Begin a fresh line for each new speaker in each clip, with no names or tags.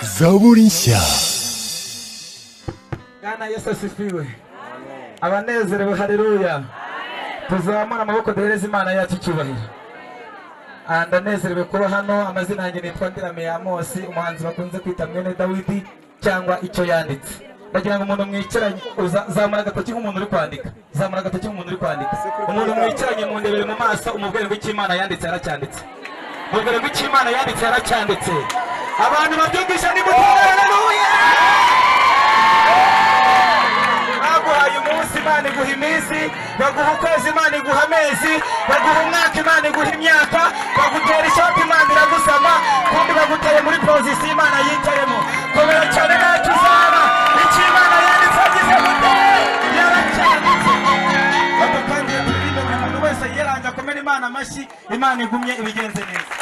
zaburisha
Bwana Yesu asifiwe. Abanezerewe haleluya. Tuzamura amaboko duhereze Imana yacu icyubahiro. Ah, Ndanezerewe kuba hano amazina yanjye nitwa Ndirame Amos umuhanzi bakunze kwita mwene Dawidi cyangwa icyo yanditse. Ndagira ngo umuntu mwicaranye uza- zamura agatoki nk'umuntu uri kwandika. Zamura agatoki nk'umuntu uri kwandika. Umuntu mwicaranye mu ndebere mu maso umubwire ngo icyo Imana yanditse yaracyanditse. Mubwire ngo icyo Imana yanditse yaracyanditse. Abantu babyumvisha nimutore haleluya. baguhaye umunsi imana iguha iminsi baguha ukwezi imana iguha amezi baguha umwaka imana iguha imyaka bagutera ishoti imana iragusama kandi baguteye muri pozisiyo imana yicayemo komera cyane ntacyo uzaba icyo imana yanditse agize gutera yaracyanditse Papa, kandi turirimbe buri muntu wese yiranga akomere imana amashyi imana igumye ibigenze neza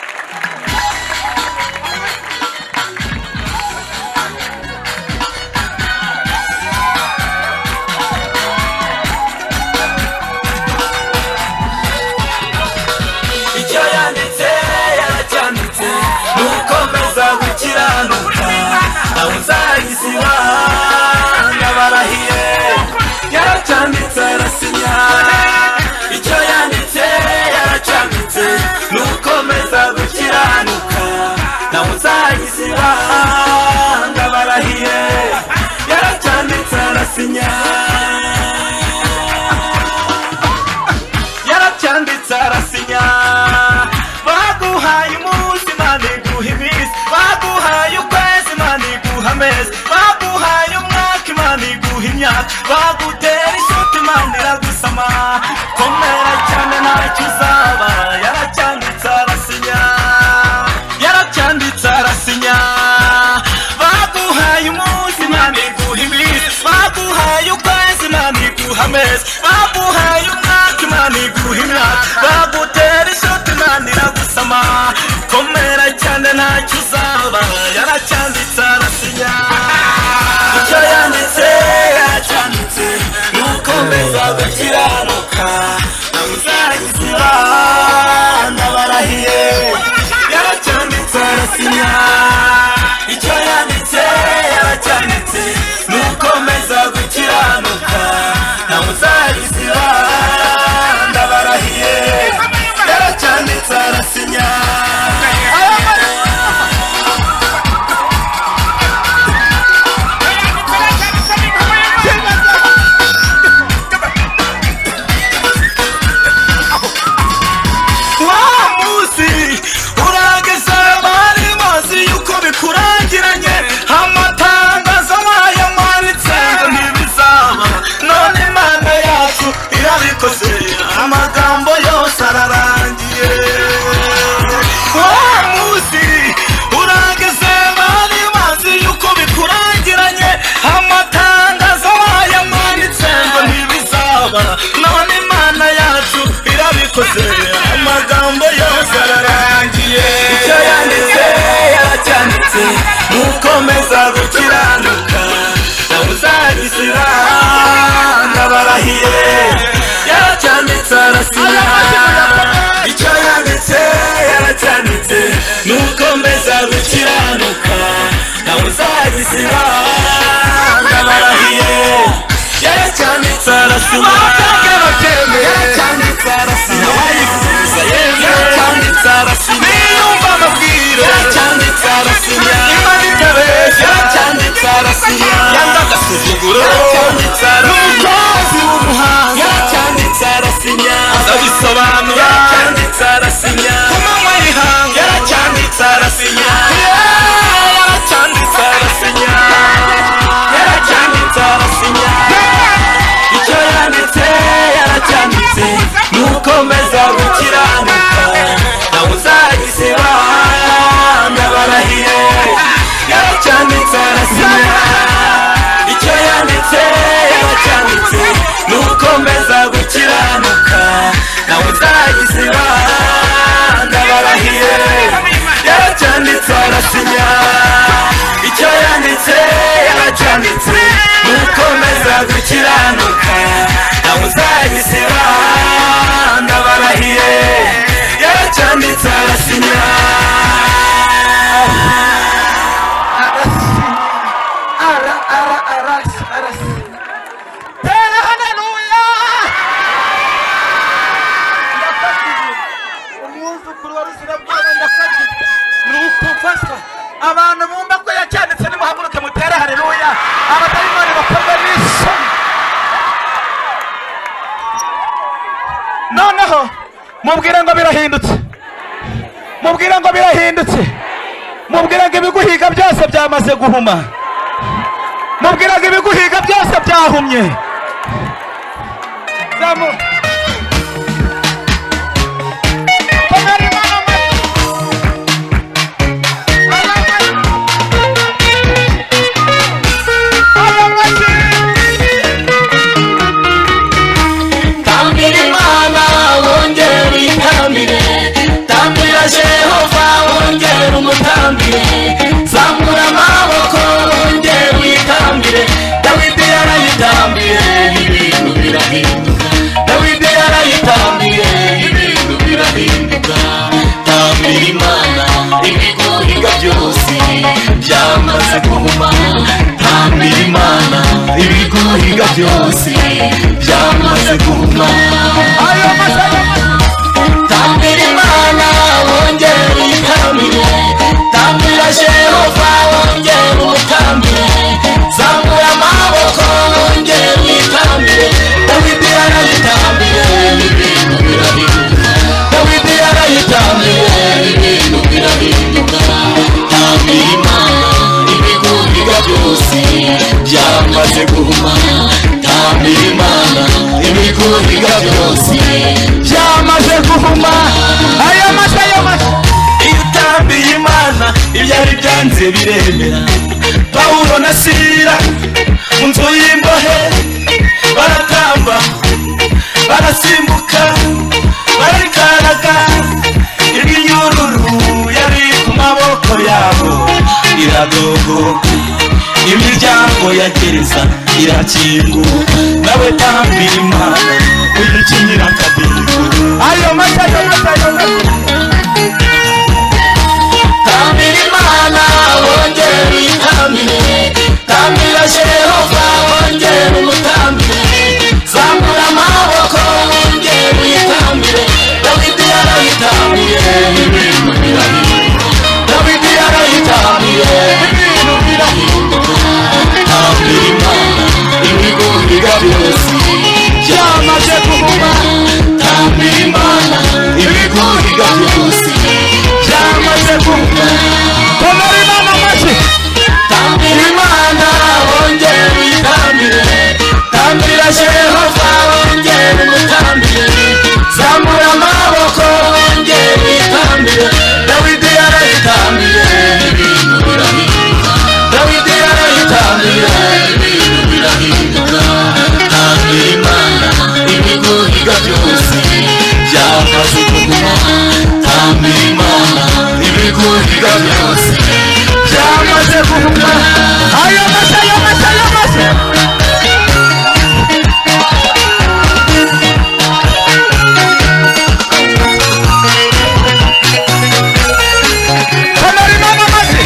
icyo yanditse yaracyanditse nukomeza gukiranuka nawe uzagisiba ndabarahiye yaracyanditse arasinya icyo yanditse yaracyanditse nukomeza gukiranuka nawe uzagisiba ndabarahiye yaracyanditse arasinya yaracyanditse arasinya baguhaye umunsi imana iguha iminsi baguhaye ukwezi imana iguha amezi baguhaye umwaka imana iguha imyaka bagutera isuti imana iragusama komera cyane ntacyo uzaba yaracyanditse arasinya yaracyanditse arasinya baguhaye umunsi imana iguha iminsi baguhaye ukwezi imana iguha amezi baguhaye umwaka imana iguha imyaka bagutera ishoti imana iragusama komera cyane ntacyo uzaba yaracyanditse arasinya icyo yanditse yaracyanditse nukomeza gukiranuka nawe uzagisiba ndabarahiye yaracyanditse arasinya icyo yanditse yaracyanditse nukomeza gukiranuka nawe uzagisiba ndabarahiye yaracyanditse arasinya wa munsi urageze bari mazi yuko bikurangiranye amatangazo nkayo mwanditse ngo ntibizaba none imana yacu irabikoze amagambo yose ararangiye wa munsi urageze bari mazi yuko bikurangiranye amatangazo nkayo mwanditse ngo ntibizaba none imana yacu irabikoze amagambo yose ararangiye icyo yanditse yaracyanditse nukomeza gukiranuka nawe uzagisira ndabarahiye yaracyanditse arasinya icyo yanditse yaracyanditse nukomeza gukiranuka nawe uzagisira ndabarahiye yaracyanditse arasinya yaracyanditse arasinya wayifuza yewe yaracyanditse arasinya niyumva amabwire yaracyanditse arasinya imana itabeshya yaracyanditse arasinya yanga agasuzuguro yaracyanditse arasinya n'umukozi w'umuhanga yaracyanditse arasinya azabisobanura yaracyanditse arasinya ku manywa y'ihanga yaracyanditse arasinya yaracyanditse arasinya yaracyanditse arasinya icyo yanditse yaracyanditse nukomeza gukiranuka nawe uzagisiba ndabarahiye yaracyanditse arasinya icyo yanditse yaracyanditse nukomeza gukiranuka nawe uzagisiba ndabarahiye yaracyanditse arasinya icyo yanditse yaracyanditse nukomeza gukiranuka nawe uzagisiba ndabarahiye yaracyanditse arasinya
mubwire ngo birahindutse mubwire ngo birahindutse mubwire ngo ibiguhiga byose byamaze guhuma mubwire ngo ibiguhiga byose byahumye Zamu-
tambira imana wongere uyitambire tambira jehova wongere umutambire zambura amaboko wongere uyitambire dawidi yarayitambire ibintu birahinduka dawidi yarayitambire ibintu birahinduka tambira imana ibigoriga byose byamaze kuba tambira imana ibigoriga byose byamaze kuba ayo masaya tambira imana wongere uyitambire tambira jehova wongere umutambire zambura amaboko wongere uyitambire dawidi yarayitambire ibintu birahinduka dawidi yarayitambire ibintu birahinduka tambira imana ibigurira byose byamaze guhuma tambira imana ibigurira byose byamaze guhuma aya mata ayo mata iyo utambiye imana ibyari byanze biremera pawulo na sira mu nzu y'imbohe baratamba barasimbuka bararikaraga iminyururu yari ku maboko yabo iradogoka imiryango ya gereza irakinguka nawe tambira imana uyikinyira akadiho ayo mata ayo mata ayo mata tambira imana wongere uyitambire tambira jehova wongere umutambire zambura amaboko wongere uyitambire dawidi yarayitambire ibintu birahinduka dawidi yarayitambire ibintu birahinduka tambira imana ibigurira byose byamaze kuba tambira imana ibigurira byose byamaze kuba
komera imana amashyi
tambira imana wongere uyitambire tambira jehova wongere umutambire zamura amaboko wongere uyitambire dawidi yarayitambire ibintu birahinduka dawidi yarayitambire ibintu birahinduka tambira imana ibigurira byose byamaze kuguma tambira imana ibigurira byose byamaze kuguma ayo mata ayo mata ayo mata
komera imana amashyi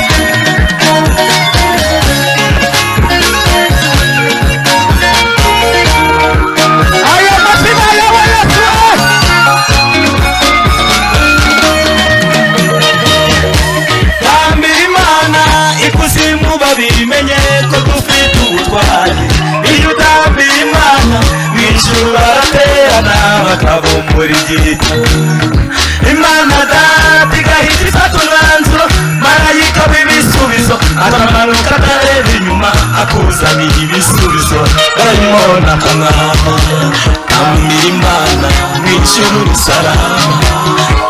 ayo mashyi bayoboye yesu
tambira imana ikuzimu babimenye ko dufite ubutwari iyo utambira imana mu ijuru baraterana bakabumbura igihita imana data igahita ifata umwanzuro marayika w'ibisubizo aramanuka atareba inyuma akuzaniye ibisubizo arayibona ku mwama tambira imana mu ijuru risarama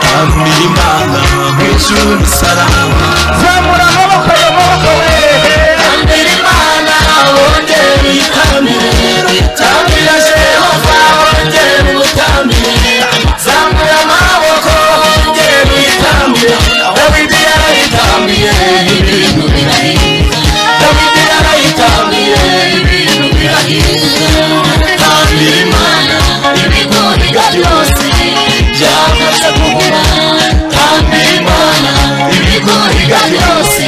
tambira imana mu ijuru risarama
zamura amaboko ayo maboko we
tambira imana wongere uyitambire tambira jehova wongere umutambire zamura amaboko wongere uyitambire dawidi yarayitambiye ibintu birahinduka dawidi yarayitambiye ibintu birahinduka tambira imana ibigoriga byose byamaze kuba tambira imana ibigoriga byose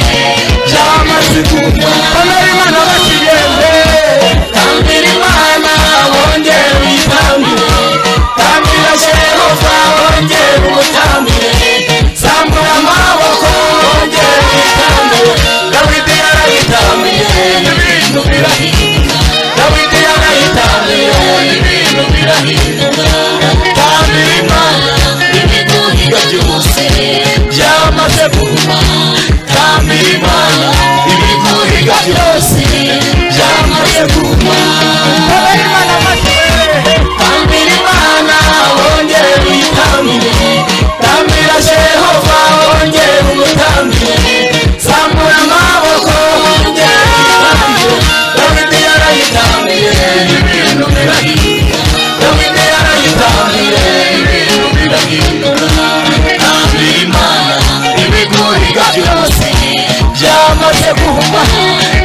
guhuma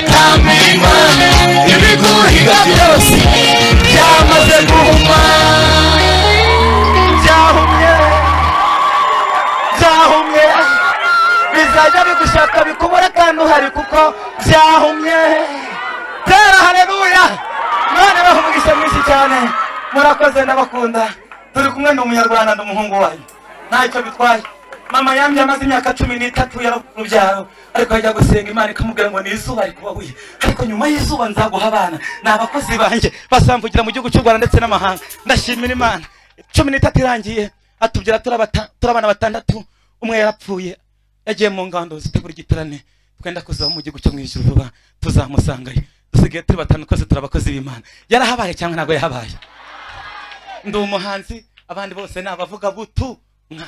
nta mirima ibiguhiga byose byamaze guhuma byahumye byahumye bizajya bigushaka bikubura kandi uhari kuko byahumye tera hareruya none baha umugisha mwinshi cyane murakoze n'abakunda turi kumwe ni umunyarwanda ni umuhungu wayo ntacyo bitwaye mama yambye amaze imyaka cumi n'itatu yari mu byaro ariko ajya gusenga imana ikamubwira ngo ni izuba rikubabuye ariko nyuma y'izuba nzaguha abana ni abakozi banjye basamvugira mu gihugu cy'u rwanda ndetse n'amahanga ndashimira imana cumi n'itatu irangiye atubyara turi abata- turi abana batandatu umwe yarapfuye yagiye mu ngando zitegura igiterane twenda kuzaba mu gihugu cyo mu ijuru vuba tuzamusangayo dusigaye turi batanu twese turi abakozi b'imana yarahabaye cyangwa ntabwo yahabaye ndi umuhanzi abandi bose ni abavuga butu nka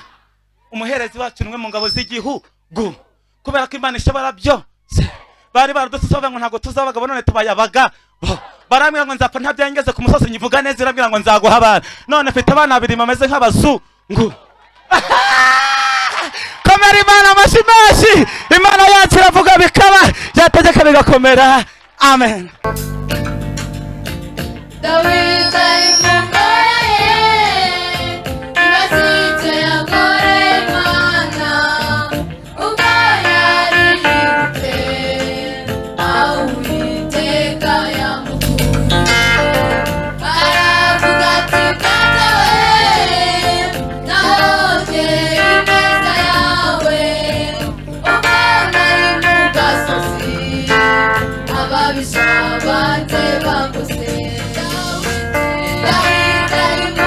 umuherezi wacu ni umwe mu ngabo z'igihugu kubera ko imana ishobora byose bari baradutse bavuga ngo ntabwo tuzi abagabo none tubaye abagabo barambwira ngo nzapfa ntabyaye ngeze ku musozi nyivuga neza irambwira ngo nzaguha abana none mfite abana babiri bameze nk'abazungu komera imana amashyi menshi imana yacu iravuga bikaba yategeka bigakomera amen
Ababisha abate bakose Dawidi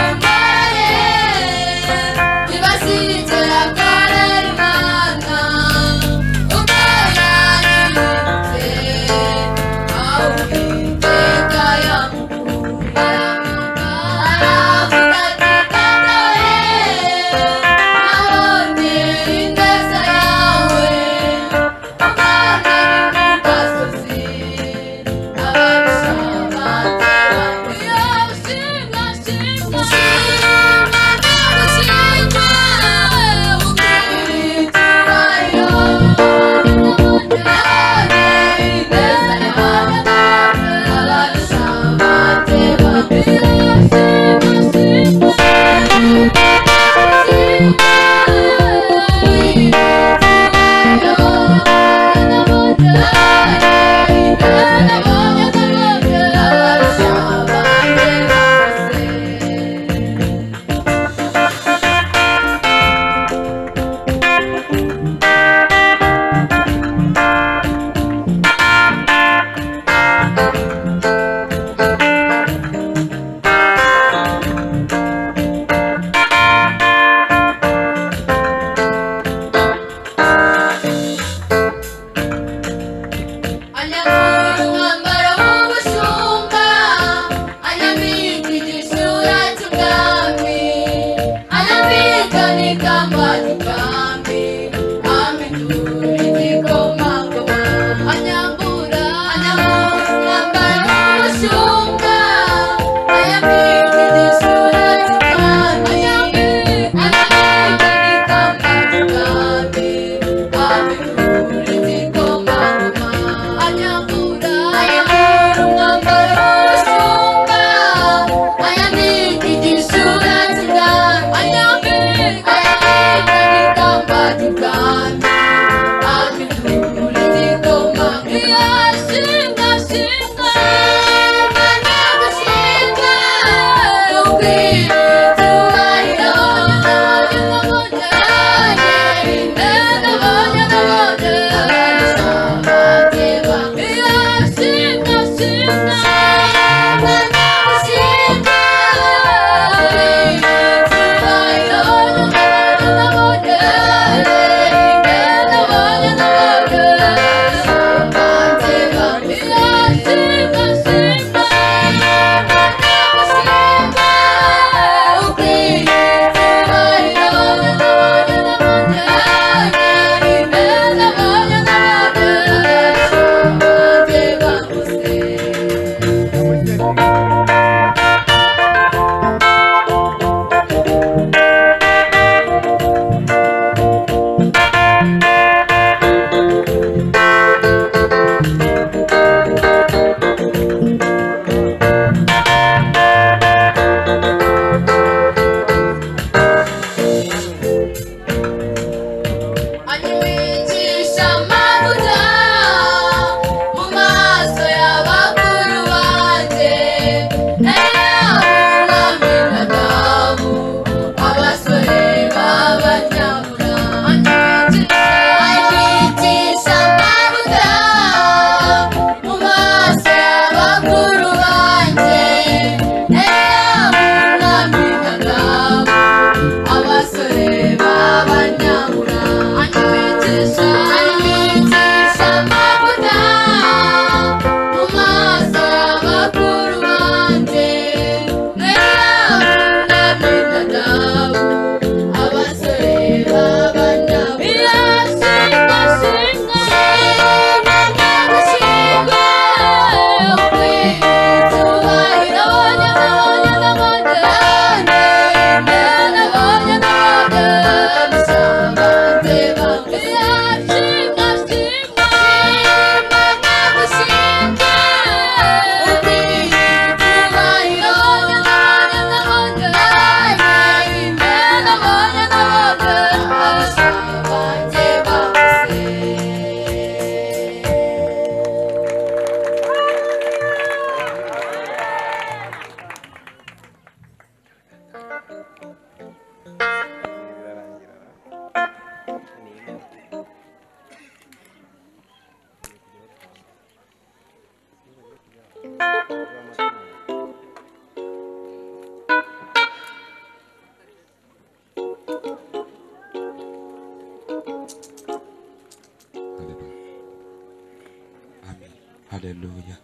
haleluya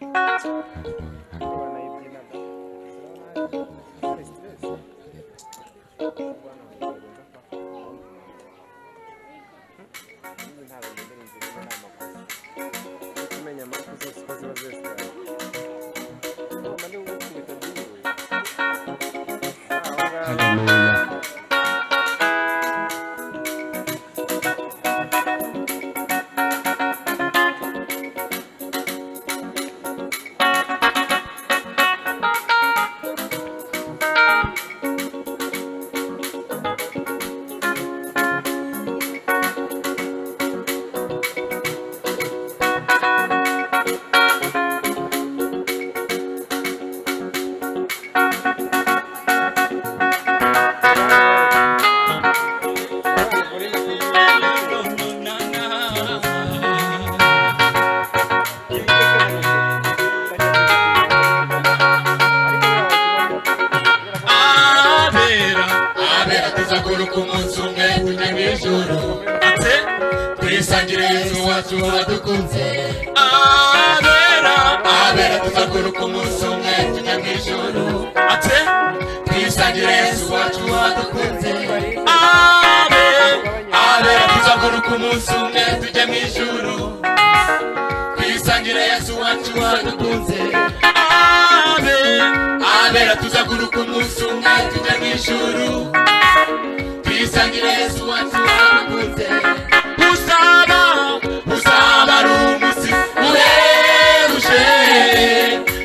haleluya haleluya
kumenya amakuru zose uko ziba zesitaye ngoma ni ugukubita byiwe
haleluya
abera abera tuzakora uko umunsi umwe tujya mu ijoro ndetse twisangire yesu wacu wadukunze abera abera tuzakora uko umunsi umwe tujya mu ijoro ndetse twisangire yesu wacu wadukunze abera abera tuzakora uko umunsi umwe tujya mu ijoro twisangire yesu wacu wadukunze abera abera tuzaguruka umunsi umwe tujya mu ijuru twisangire yesu wacu warakunze uzaba uzaba ari umunsi uhebuje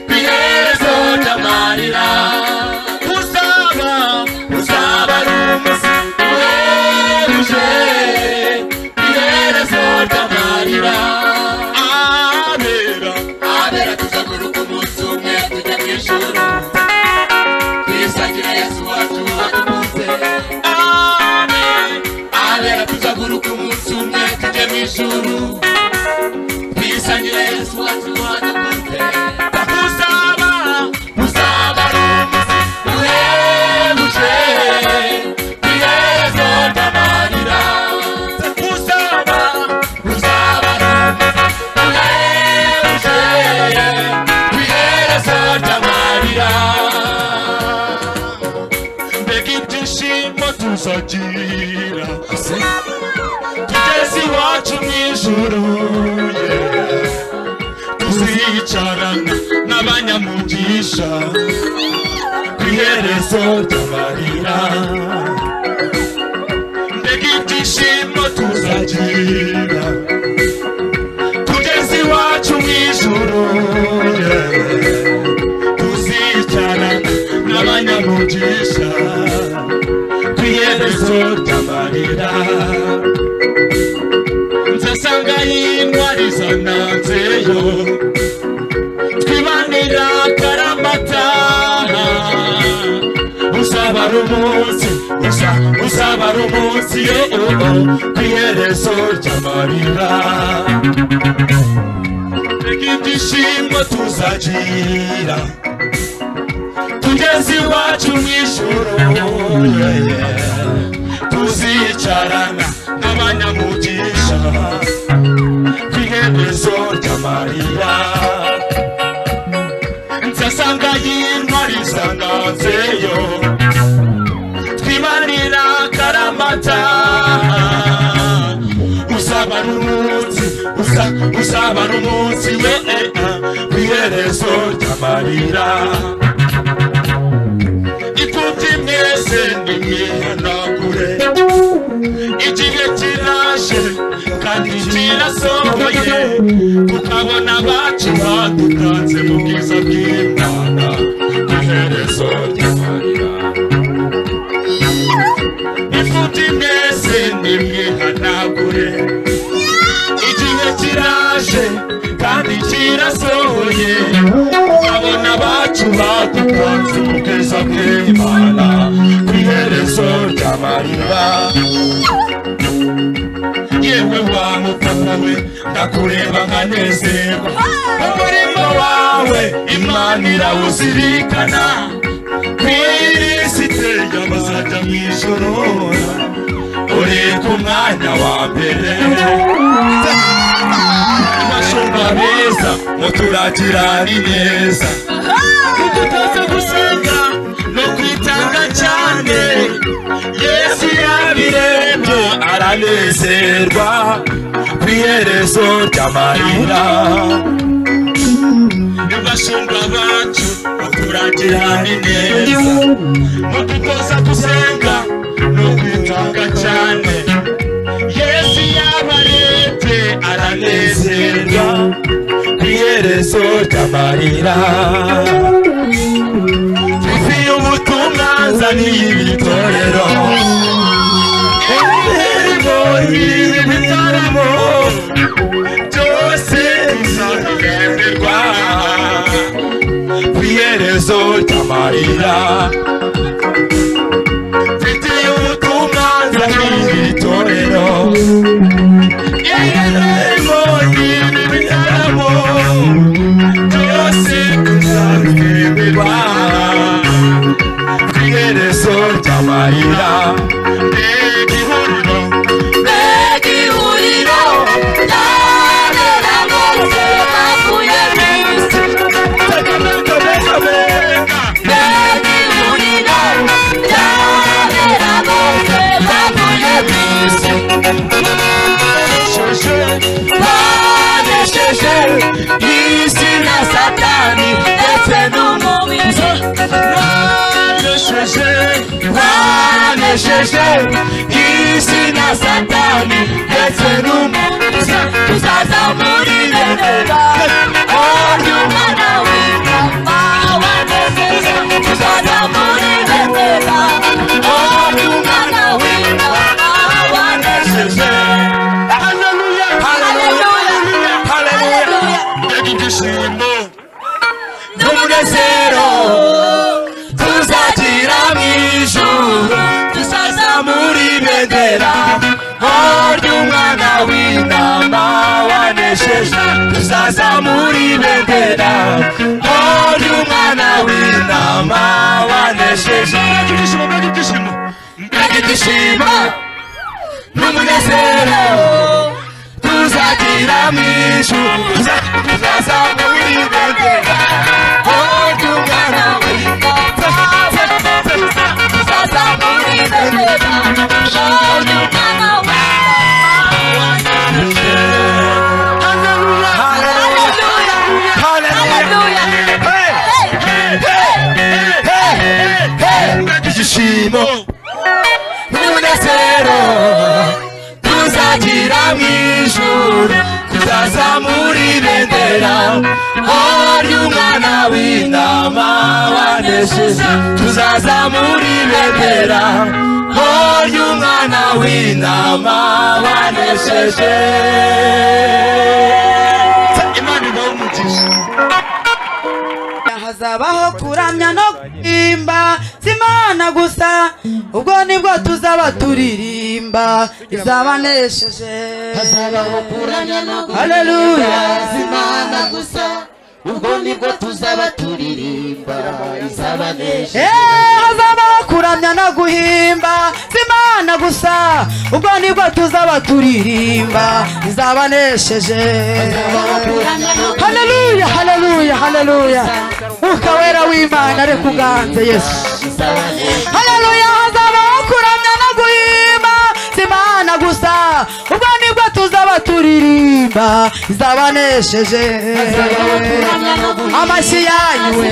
ku iherezo ry'amarira uzaba uzaba ari umunsi uhebuje ku iherezo ry'amarira abera abera tuzaguruka umunsi umwe tujya mu ijuru twisangira yesu wacu wadukunze abera tuzaguruka umunsi umwe tujye mu ijuru twisangira yesu wacu wadukunze uzaba uzaba ari umunsi uhebuje twiherezo ry'amarira uzaba uzaba ari umunsi uhebuje twiherezo ry'amarira mbega ibyishimo tuzagira tugeze iwacu mu ijuru yeah. tuzicarana n'abanyamugisha ku iherezo ry'amarira mbega ibyishimo tuzagira tugeze iwacu mu ijuru yeah tuzicara n'abanyamugisha ku iherezo ry'amarira nzasanga y'intwari zananzeyo twibanira karamata uzaba ari umunsi uza uzaba ari umunsi yewe ku iherezo ry'amarira Reka ibyishimo tuzagira tugeze iwacu mu ijoro yeah, yeah. tuzicarana n'abanyamugisha ku iherezo ry'amarira nzasanga y'intwari zananzeyo twibanira karamata uzaba ari umunsi uza uzaba ari umunsi we eh, ah, ku iherezo ry'amarira ipfubyi mwese nimwihanagure igihe kiraje kandi kirasohoye tukabona abacu badutanze mu bwiza bw'imana ku iherezo ry'amarira ifuti mwese nimwihanagure igihe kiraje kandi kirasohoye abona abacu badupanze ubwiza bw'imana ku iherezo ry'amarira yewe wa mupapa we ndakureba nkanezerwa umurimo wawe imana irawuzirikana kwirisite y'abazajya mu ijoro uri ku mwanya wa mbere nashobora
abeza muturagira ari neza ibyo tuza gusenga no kwitanga cyane yesu yabiremye aranezerwa ku iherezo ry'amarira n'abashumba bacu muturagira ari neza mu dutoza gusenga no kwitanga cyane yesu yabarete aranezerwa ku iherezo ry'amarira ifi y'ubutumwa nzaniye ibitorero indirimbo ibi bitaramo byose bizaremberwa ku iherezo ry'amarira mfite ubutumwa nzaniye ibitorero isi na satani ndetse n'umubiri banesheje banesheje isi na satani ndetse n'umubiri tuzazamurire neza ry'umwana w'intama wanezeza tuzazamurire neza ry'umwana w'intama wanezeze Hallelujah! Hallelujah! Hallelujah! Ndege ibyishimo n'umunezero tuzagira mu ijuru tuzazamura ibendera ry'umwana w'intama wanesheje tuzazamura ibendera ry'umwana w'intama wanesheje ndege ibyishimo ndege ibyishimo ndege ibyishimo n'umunezero tuzagira mu ijuru tuzazamura ibendera ry'umwana w'intama tuzazamura ibendera ry'umwana Shimo n'umunezero tuzagira mu ijuru tuzazamura ibendera hari umwana w'intama wanesheje tuzazamura ibendera hari umwana w'intama wanesheje imana ibahe umugisha
hazabaho kuramya no kurimba si imana gusa ubwo nibwo tuzaba turirimba izabanesheje
hazabaho kuramya no
Haleluya.
guhimbaza imana gusa ubwo nibwo tuzaba turirimba izabanesha
Eh, hazabaho kuramya no guhimba si imana gusa ubwo nibwo tuzaba turirimba izabanesheje haleluya haleluya haleluya mwuka wera w'imana ariko uganze yesu haleluya hazabaho kuramya no guhimba si imana gusa ubwo nibwo tuzaba turirimba izabanesheje amashyi yanyu we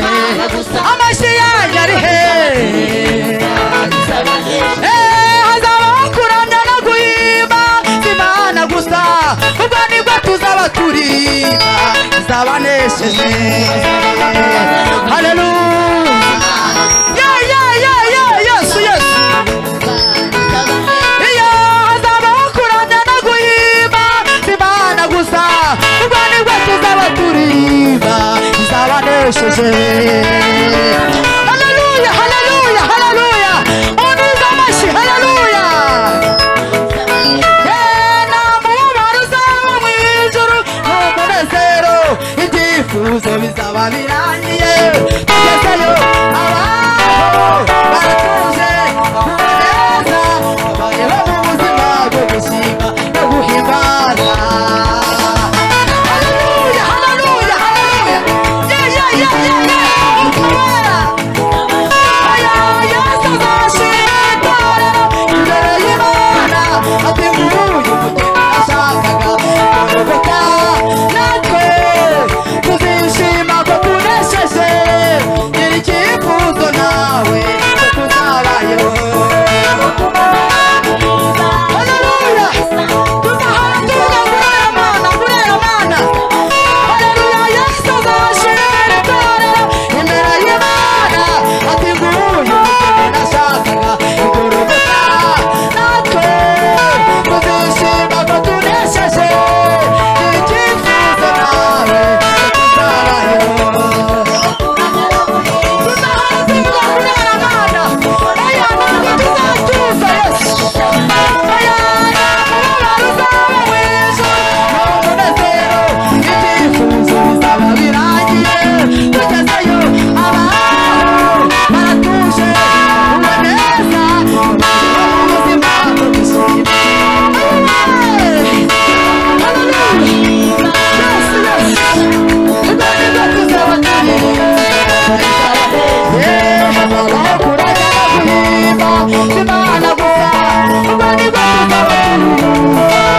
amashyi yanyu ari he Eh, hazabaho kuramya no guhimba si imana gusa ubwo nibwo tuzaba turirimba izabanesheje haleluya yeah yeah yeah yeah yes yes iyo hazabaho kuramya no guhimba si imana gusa ubwo nibwo tuzaba turirimba izabanesheje haleluya haleluya haleluya uniza amashyi haleluya Yeah, nta mubabaro uzaba mu ijuru nta munezero ibyifuzo bizaba birangiye tugezeyo abaho baratuje neza babayeho mu buzima bwo gushima no guhimbaza Hallelujah,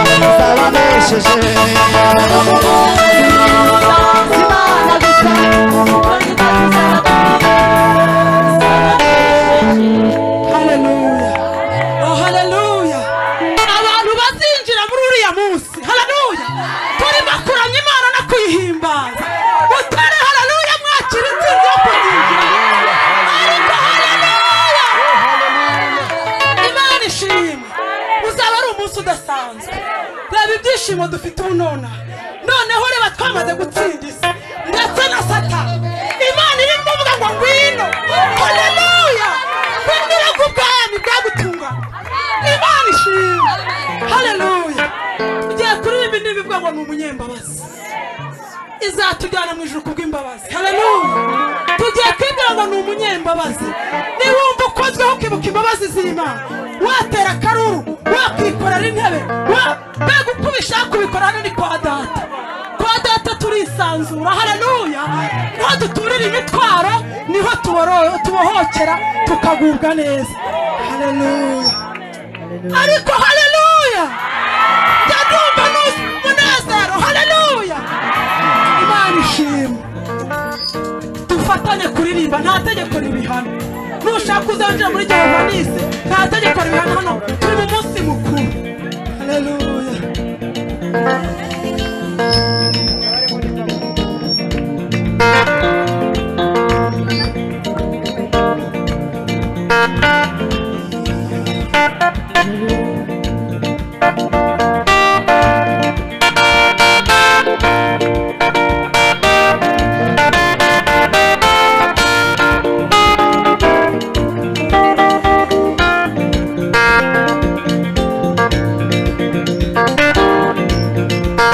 Imana gusa kuko ni twe
ukoresheje
tuzabakorera
haleluya oh haleluya abantu bazinjira muri uriya munsi haleluya turimo kuramya imana no kuyihimbaza mutare haleluya mwakira intsinzi yo kuzinjira ariko haleluya imana ishimwe uzaba ari umunsi udasanzwe reba ibyishimo dufite ubu nonaha noneho reba twamaze gutsinda isi ndetse na satani imana iri kuvuga ngo ngwino haleluya kwinjira k'ubwami bwagutungana imana ishimwe haleluya ugiye kuririmba indirimbo ivuga ngo ni umunyembabazi izatujyana mu ijuru kubw'imbabazi haleluya tugiye kwibwira ngo ni umunyembabazi niwumva ukozweho ukibuka imbabazi z'imana watera akaruru wakikorera intebe wa- mbega uko ubishaka kubikora hano ni kwa data kwa data turisanzura haleluya niho duturira imitwaro niho tuboro- tubohokera tukagubwa neza haleluya ariko haleluya ndadumva n'umunezero haleluya imana ishimwe dufatanye kuririmba nta tegeko ribihana nushaka uzanjira muri jehova nisi nta tegeko ribihana hano turi mu munsi mukuru haleluya
Thank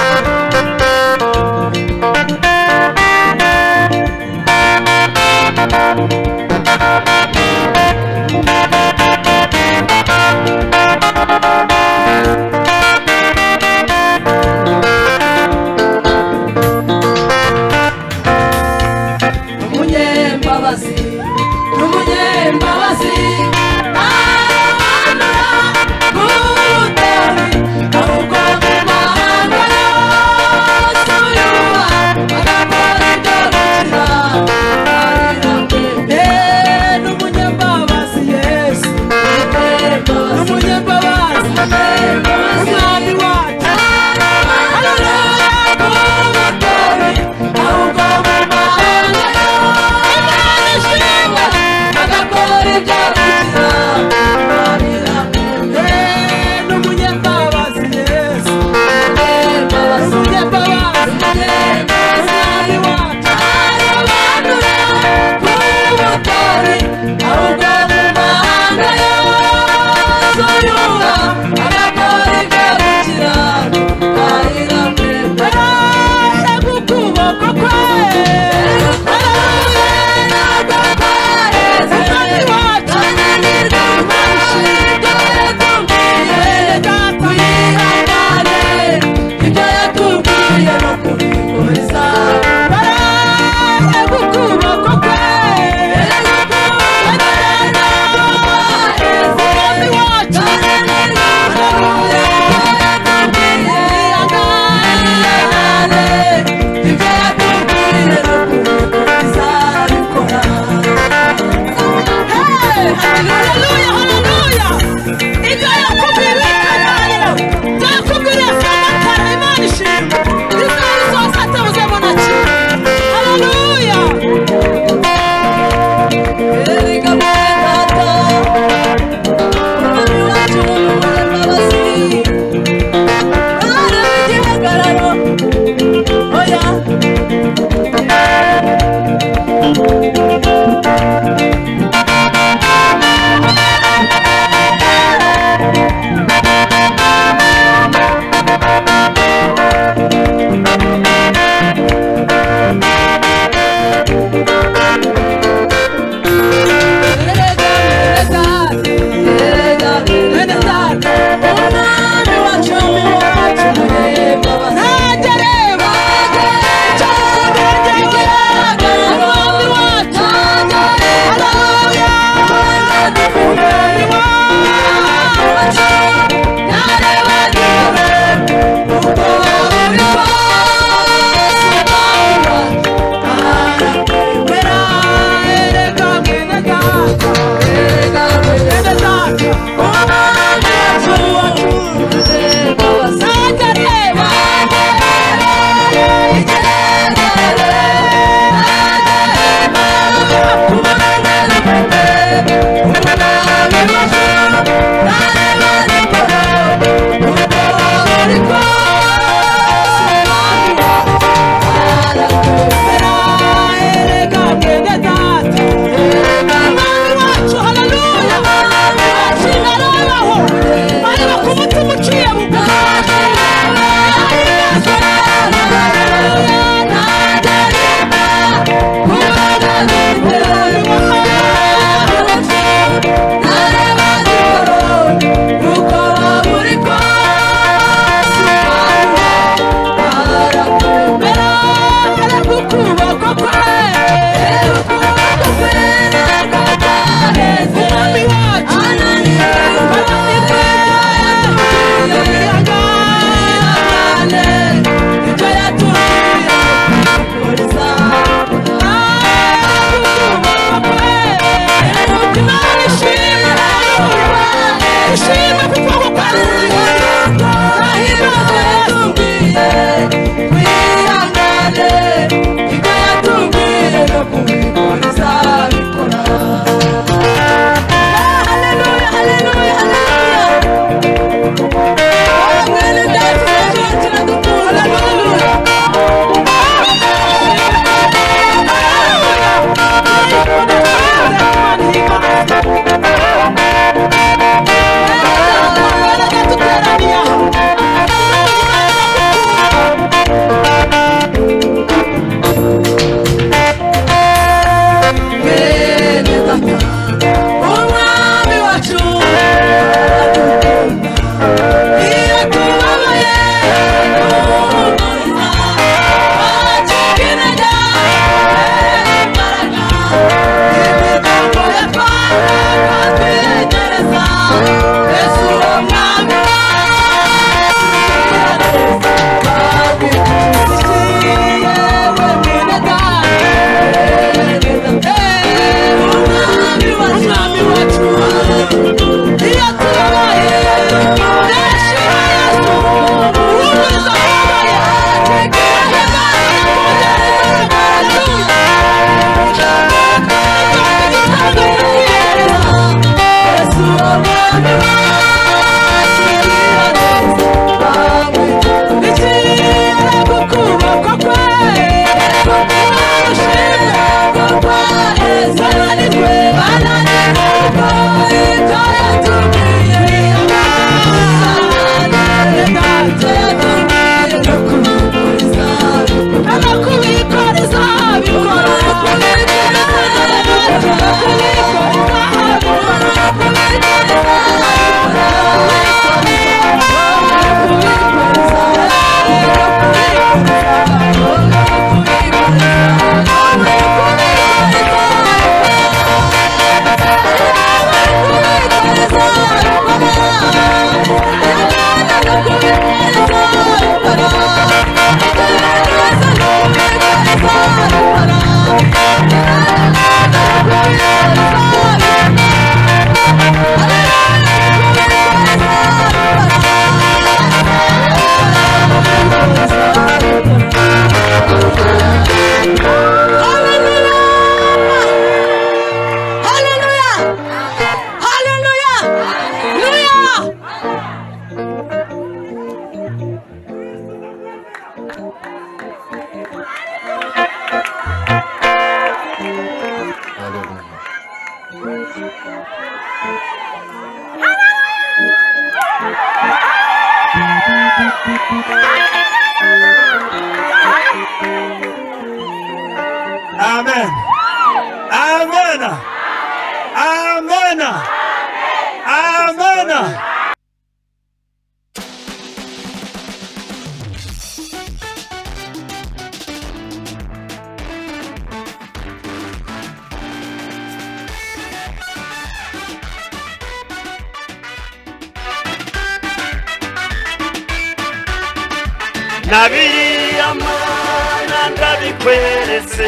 na biriya mana ndabikweretse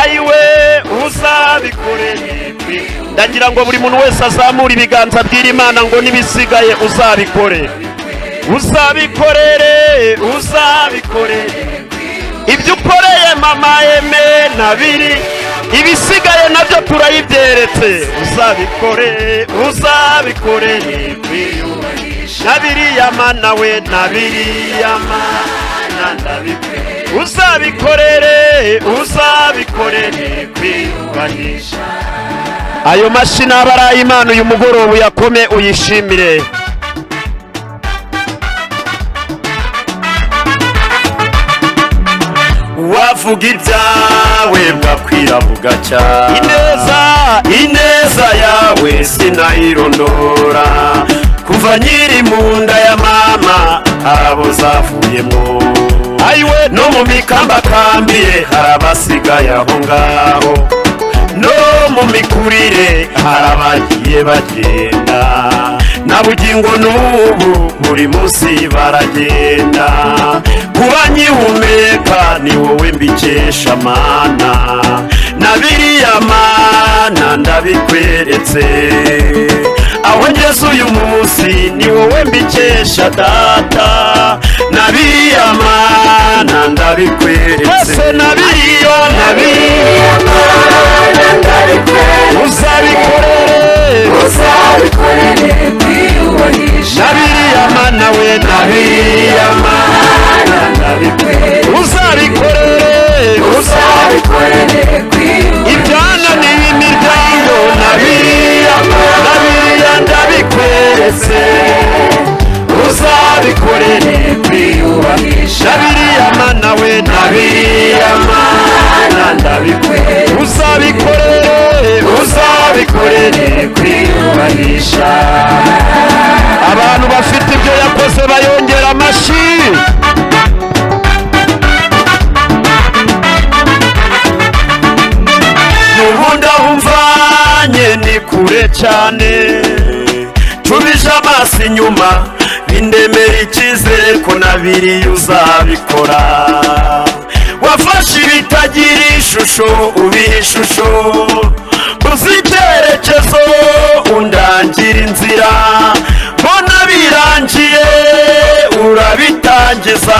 ayiwe uzabikorera ibi. ndagira ngo buri muntu wese azamure ibiganza abwira imana ngo n'ibisigaye uzabikore uzabikorere uzabikorere ibyo ukoreye mama eme na biri ibisigaye nabyo turayibyeretse uzabikore uzabikore na biriya mana we na biriya mana ndabikore uzabikorere uzabikorere kwiyubahisha ayo mashini aba ari ay'imana uyu mugoroba uyakome uyishimire wavuga ibyawe bwakwira bugacya ineza ineza yawe sinayirondora kuva nyiri mu nda ya mama harabo zavuyemo ayiwe no mu mikambakambiye harabasigaye aho ngaho no mu mikurire hari abagiye bagenda na bugingo n'ubu buri munsi baragenda kuba nkihumeka ni wowe mbikesha mana na biriya mana ndabikweretse aho ngeze uyu munsi ni wowe mbikesha data na biriya mana ndabikweretse twese na biriya na biriya mana ndabikweretse uzabikorere uzabikorere kwiyubahisha na biriya mana we na biriya mana ndabikweretse uzabikorere uzabikorere kwiyubahisha ibyananiye imiryango na biriya na biriya ndabikweretse uzabikorere kwiyubahisha na biriya mana we na biriya mana ndabikweretse uzabikorere uzabikorere kwiyubahisha abantu bafite ibyo yakoze bayongera amashyi ubundi aho umvanye ni kure cyane tubije amaso inyuma bindemera icyizere ko na biriya uzabikora wafashe ibitagira ishusho ubiha ishusho uzi icyerekezo undangira inzira mbona birangiye urabitangiza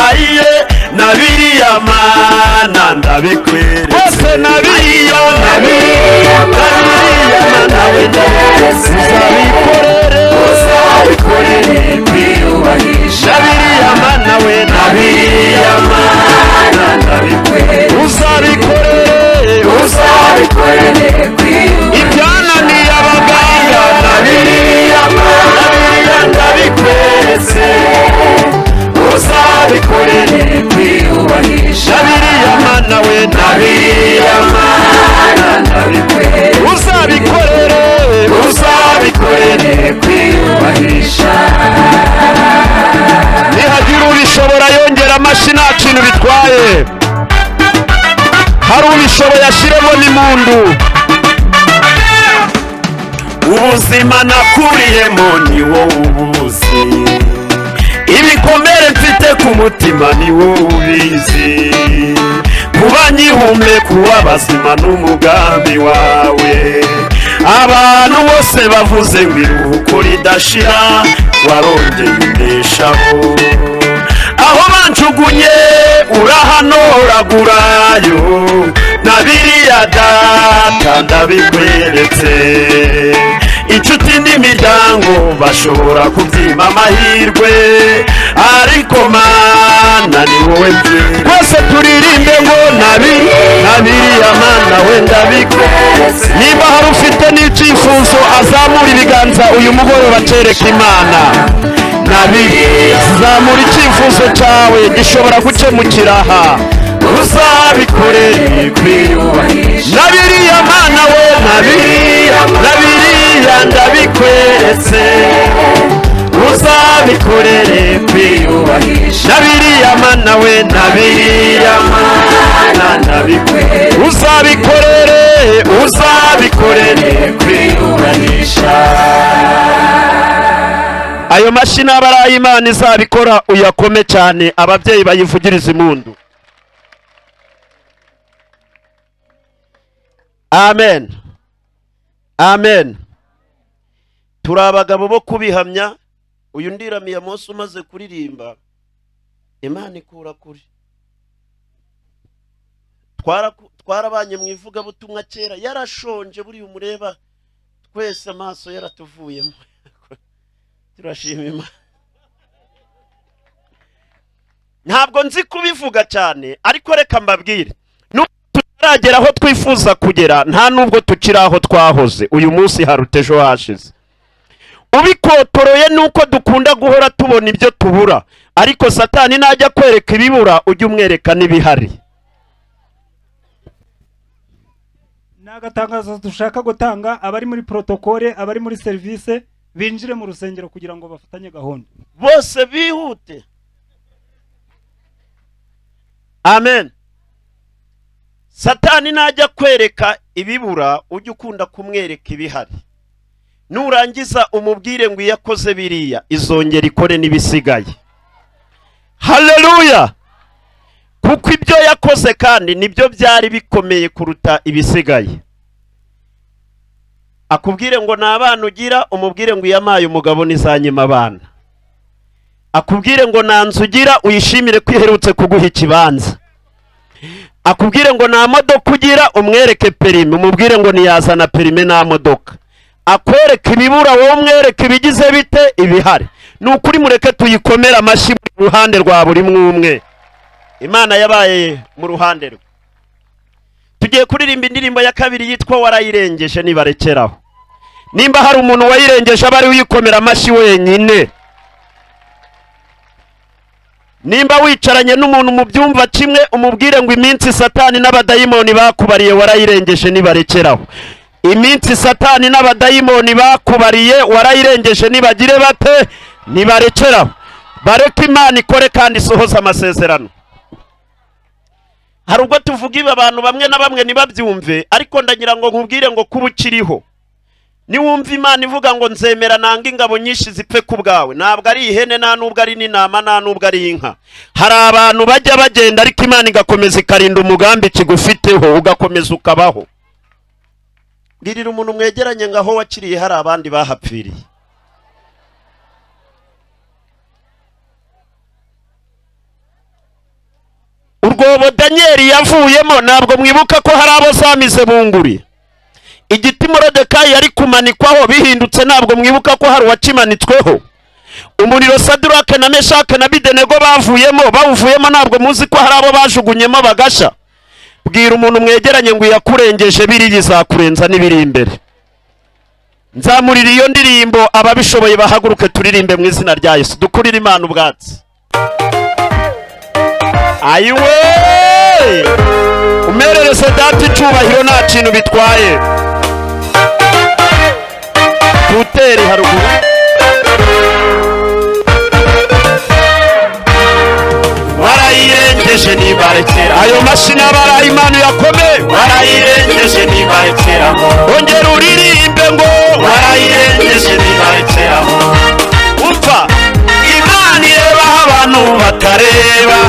ayiye na biriya mana ndabikweretse bose na biriya na biriya mana we ndabikweretse uzabikorere uzabikorere kwiyubahisha na biriya mana we na biriya mana ndabikweretse uzabikorere uzabikorere ibyananiye abaganga na biriya mana biriya ndabikweretse uzabikorere kwiyubahisha na biriya mana we na biriya mana ndabikweretse uzabikorere uzabikorere kwiyubahisha nihagira ubishobora yongera amashyi nta kintu bitwaye hari ubishoboye ashyiremo n'imundu ubuzima nakuriyemo ni wowe ubuzi ibikomere mfite ku mutima ni wowe ubizi kuba nkihumeka uw'abazima n'umugambi wawe abantu bose bavuze ngo iruhuko ridashira warongeye umbeshaho aho banjugunye urahanoragunayo na biriya data ndabikweretse inshuti n'imiryango bashobora kubyima amahirwe ariko mana ni wowe mbyina rwose turirimbe ngo nabi na biriya mana wenda bikweretse niba hari ufite n'icyifuzo azamura ibiganza uyu mugoroba akereka imana nabi zamura icyifuzo cyawe gishobora gukemukira aha uzabikorere kwiyubahisha na biriya mana we na biriya na biriya ndabikweretse uzabikorere kwiyubahisha na biriya mana we na biriya mana ndabikweretse uzabikorere uzabikorere kwiyubahisha ayo mashini aba ari ay'imana izabikora uyakome cyane ababyeyi bayivugiriza impundu amen amen turi abagabo bo kubihamya uyu ndiramiye munsi umaze kuririmba imana ikura kure Twaraku- twarabanye mu ivugabutumwa kera yarashonje buriya umureba twese amaso yaratuvuyemo turashima imana ntabwo nzi kubivuga cyane ariko reka mbabwire nubwo tutaragera aho twifuza kugera nta nubwo tukiri aho twahoze uyu munsi haruta ejo hashize ubikotoroye ni uko dukunda guhora tubona ibyo tubura ariko satani najya kwereka ibibura ujye umwereka n'ibihari
ni agatangazo dushaka gutanga abari muri protokole abari muri serivisi binjire mu rusengero kugira ngo bafatanye gahunda
bose bihute amen satani najya kwereka ibibura ujye ukunda kumwereka ibihari nurangiza umubwire ngo iyo akoze biriya izongera ikore n'ibisigaye haleluya kuko ibyo yakoze kandi nibyo byari bikomeye kuruta ibisigaye akubwire ngo ni abana ugira umubwire ngo iyamaye umugabo nizanyima abana akubwire ngo nta nzu ugira uyishimire ko iherutse kuguha ikibanza akubwire ngo nta modoka ugira umwereke perime umubwire ngo ntiyazana perime nta modoka akwereka ibibura wowe umwereka ibigize bite ibihari ni ukuri mureke tuyikomere amashyi mu ruhande rwa buri umwe umwe imana yabaye mu ruhande rwe tugiye kuririmba indirimbo ya kabiri yitwa warayirengeje nibarekeraho nimba hari umuntu wayirengeje aba ari uyikomera amashyi wenyine nimba wicaranye n'umuntu mu byumva kimwe umubwire ngo iminsi satani n'abadayimoni bakubariye warayirengeje nibarekeraho iminsi satani n'abadayimoni bakubariye warayirengeje nibagire bate nibarekeraho bareke imana ikore kandi isohoze amasezerano hari ubwo tuvuga ibi abantu bamwe na bamwe ntibabyumve ariko ndagira ngo nkubwire ngo kuba ukiriho niwumva imana ivuga ngo nzemera nanga ingabo nyinshi zipfe ku bwawe ntabwo ari ihene nta nubwo ari n'intama nta nubwo ari inka hari abantu bajya bagenda ariko imana igakomeza ikarinda umugambi kigufiteho ugakomeza ukabaho mbwirira umuntu mwegeranye ngo aho wakiriye hari abandi bahapfiriye urwobo daniyeli yavuyemo ntabwo mwibuka ko hari abo zamize bunguri igiti morodekayi yari kumanikwaho bihindutse ntabwo mwibuka ko hari uwakimanitsweho umuriro sadurake na meshake na bidenego bavuyemo bawuvuyemo ntabwo muzi ko hari abo bajugunyemo bagasha bwira umuntu mwegeranye ngo iyakurengeje biri izakurenza n'ibiri imbere nzamurira iyo ndirimbo ababishoboye bahaguruke turirimbe mu izina rya yesu dukurire imana ubwatsi ayiwe umererese data icyubahiro nta kintu bitwaye kuteri haruguru warayirengeje nibarekera ayo mashini abaraye imana yakomeye warayirengeje nibarekeramo ongera uririmbe ngo warayirengeje nibarekeramo upfa imana irebaho abantu batareba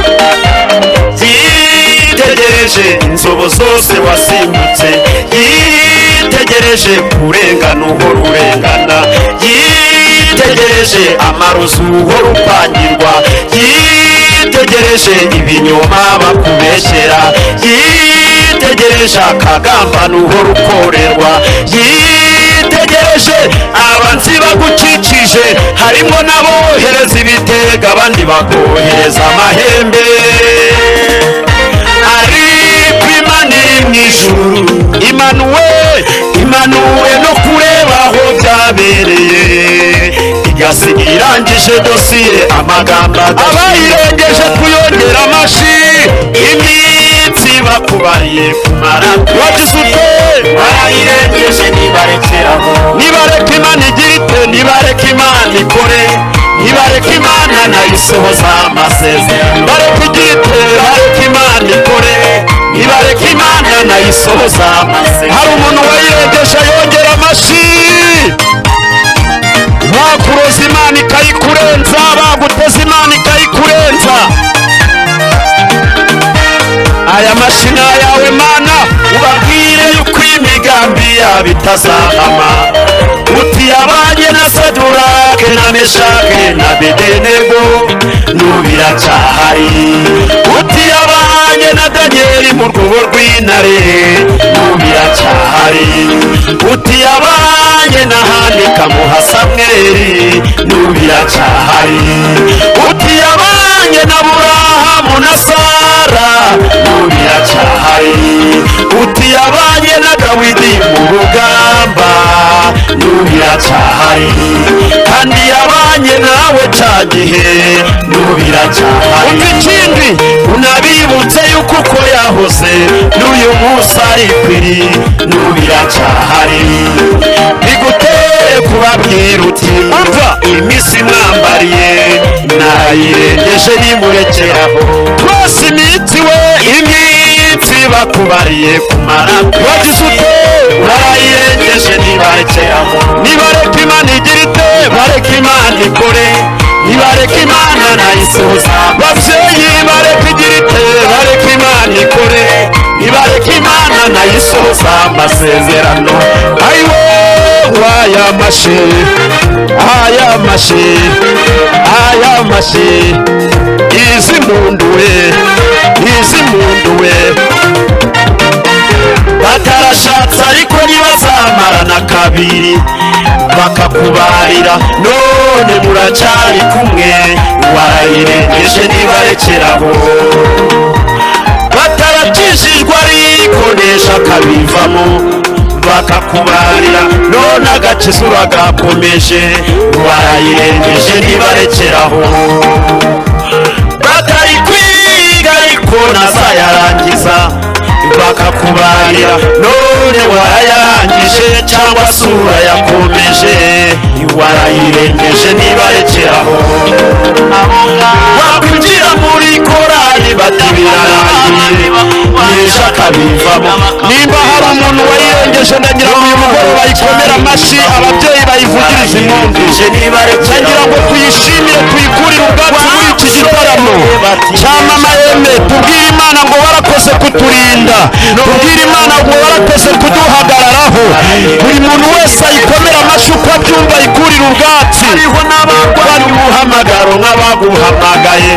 yitegereje inzobo zose wasimbutse yitegereje urengana uhora urengana yitegereje amarozi uhora upangirwa yitegereje ibinyoma bakubeshyera yitegereje akagambana uhora ukorerwa yitegereje abanzi bagukikije harimo n'abohereza ibitega abandi bakohereza amahembe ariko imana iri mu ijuru imanuwe imanuwe no kureba aho byabereye igasiga irangije dosiye amagambo abayirengeje kuyongera amashi iminsi bakubariye kumara wagize ute barayirengeje nibarekeraho nibareka imana igira ite nibareka imana ikore nibareka imana nayo isohoza amasezerano bareka igira ite bareka imana ikore nibareka imana nayo isohoza amasezerano hari umuntu wayirengeje yongera amashi nta kuroza imana ikayikora ikakurenza baguteze imana ikayikurenza aya mashina yawe mana ubabwire yuko imigambi yabo itazahama uti yabanye na sadurake na meshake na bedenego nubira cyahari uti yabanye na daniyeli mu rwubo rw'intare nubira cyahari uti yabanye na handika muha samweli nubira cyahari uti yabanye na burahamu na sara nubira cyahari uti yabanye na dawidi mu rugamba nubira cyahari kandi yabanye nawe cya gihe nubira cyahari umva ikindi unabibutse yuko uko yahoze n'uyu munsi ari kwiri nubira cyahari bigutere kubabwira uti umva iminsi mwambariye nayirengeje nimurekeraho rwose iminsi we iminsi bakubariye kumara wagize ute barayirengeje nibarekeraho nibareka imana igira ite bareka imana ikore nibareka imana nayisoza babyeyi bareka igira ite bareka imana ikore nibareka imana nayisoza amasezerano ayiwe aya mashe aya mashe aya mashe izi munduwe izi munduwe batarashatse ariko ntibazamarana kabiri bakakubarira none muracyari kumwe wayirengeje ntibarekeraho batarakijijwe ariko nesha kabivamo bakakubarira none agakiza uragakomeje warayirengeje ntibarekeraho batari kwiga ariko nazayarangiza bakakubarira none warayarangije cyangwa se urayakomeje warayirengeje ntibarekeraho wakwinjira muri korali bati birarangiye nyesha akabivamo nimba hari umuntu wayirengeje ndagira ngo uyu mugore bayikomere amashyi ababyeyi bayivugirize impundu ndagira ngo tuyishimire tuyikurire ubwacu muri iki gitaramo cya mama eme tubwire imana ngo warakoze kuturinda tubwire imana ngo warakoze kuduhagararaho buri muntu wese ayikomere amashyi uko abyumva ayikurire ubwatsi hariho n'abagwanya umuhamagaro nk'abaguhamagaye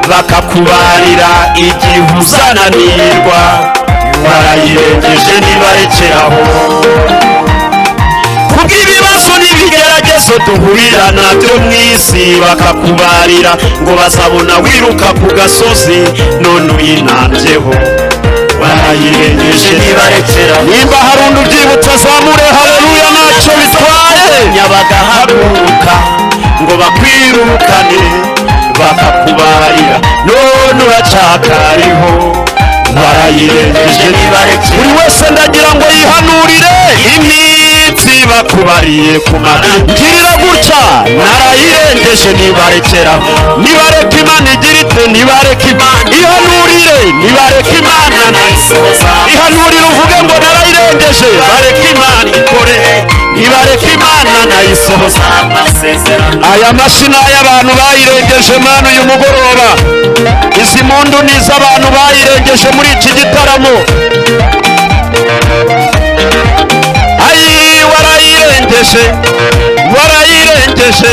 bakakubarira igihe uzananirwa barayirengeje ntibarekeraho kubw'ibibazo n'ibigeragezo duhurira nabyo mu isi bakakubarira ngo bazabona wiruka ku gasozi none uyinambyeho barayirengeje ntibarekeraho nimba hari undi ubyibutse azamure hareruya ntacyo bitwaye nyabagahaguruka ngo bakwirukane bakakubarira none uracyakariho barayirengeje buri wese ndagira ngo yihanurire iminsi bakubariye kumara ngirira gutya narayirengeje nibarekera nibareka imana igira ite nibareka imana ihanurire nibareka imana nayisoza ihanurire uvuge ngo narayirengeje bareka imana ikore nibareka imana nayisoza aya mashina y'abantu bayirengeje mwana uyu mugoroba izi mpundu ni iz'abantu bayirengeje muri iki gitaramo ayi warayirengeje warayirengeje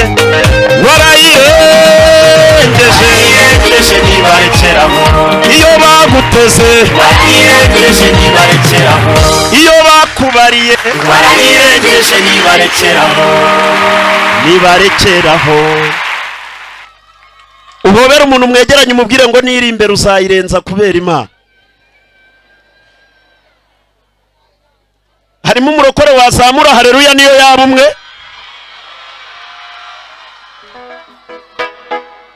warayirengeje iyo baguteze iyo bakubariye warayirengeje nibarekeraho nibarekeraho ubobere umuntu mwegeranye umubwire ngo niri imbere uzayirenza kubera imana harimo umurokore wazamura hareruya niyo yaba umwe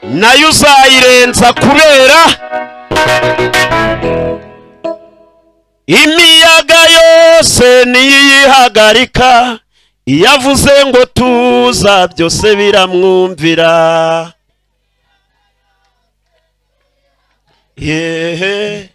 nayo uzayirenza kubera imiyaga yose niyihagarika iyo avuze ngo tuza byose biramwumvira yehe